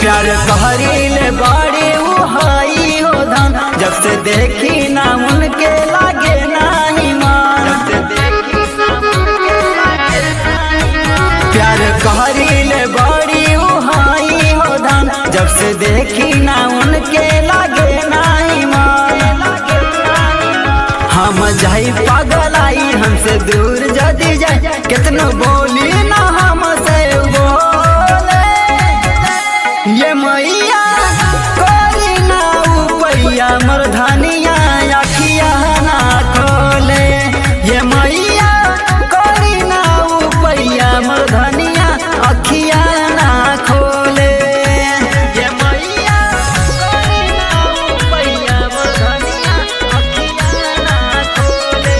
प्यार कहरीले बड़ी उहाई हो धन जब से देखी ना उनके लागे नाही मान जब से देखी ना उनके लागे नाही मान। प्यार कहरीले बड़ी उहाई हो धन जब से देखी ना उनके लागे नाही मान हम जाई पागल आई हमसे दूर जदी जाए कितनो बोली ना हमसे बोले ये मैया कोरी ना उपैया मरधनिया अखिया ना खोले ये मैया कोरी ना उपैया मरधनिया अखिया ना खोले ये मैया कोरी ना उपैया मरधनिया अखिया ना खोले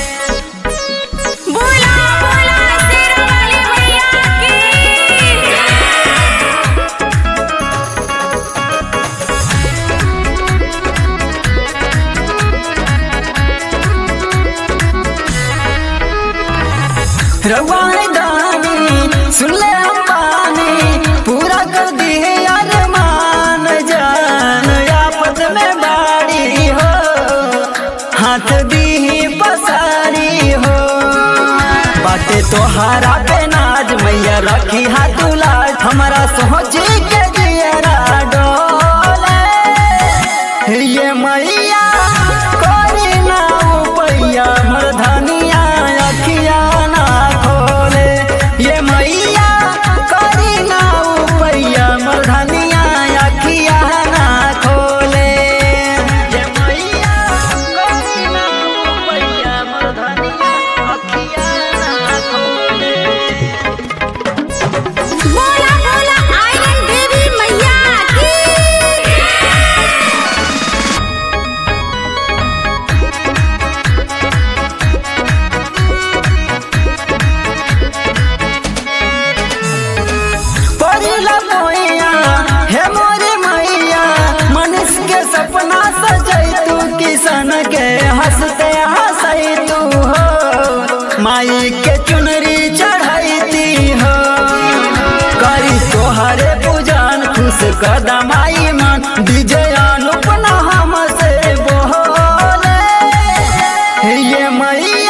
बोला बोला शेरवाली मैया की रवाई दानी सुन ले अंबानी पूरा कर दिए अरमान जान आपद में बाड़ी हो हाथ दी पसारी हो बाटे तोहारा पे नाज मैया रखी हाथ लाज हमारा सोच के दियरा डोले ये मैया कोरी ना उपैया मरधनिया अखिया ना खोले ये मैया कोरी ना उपैया मरधनिया अखिया ना खोले ये मैया कोरी ना उपैया मरधनिया अखिया ना खोले बोला बोला आयरन देवी मैया की परिला मोया हे मोरे मैया मनुष्य के सपना सजै तू किसान के हंसते हंसै तू हो माई के चुनरी चढ़ैती हो करी तोहरे पूजन खुश कदमाई मन विजय अनुपना हमसे बोले ये मैया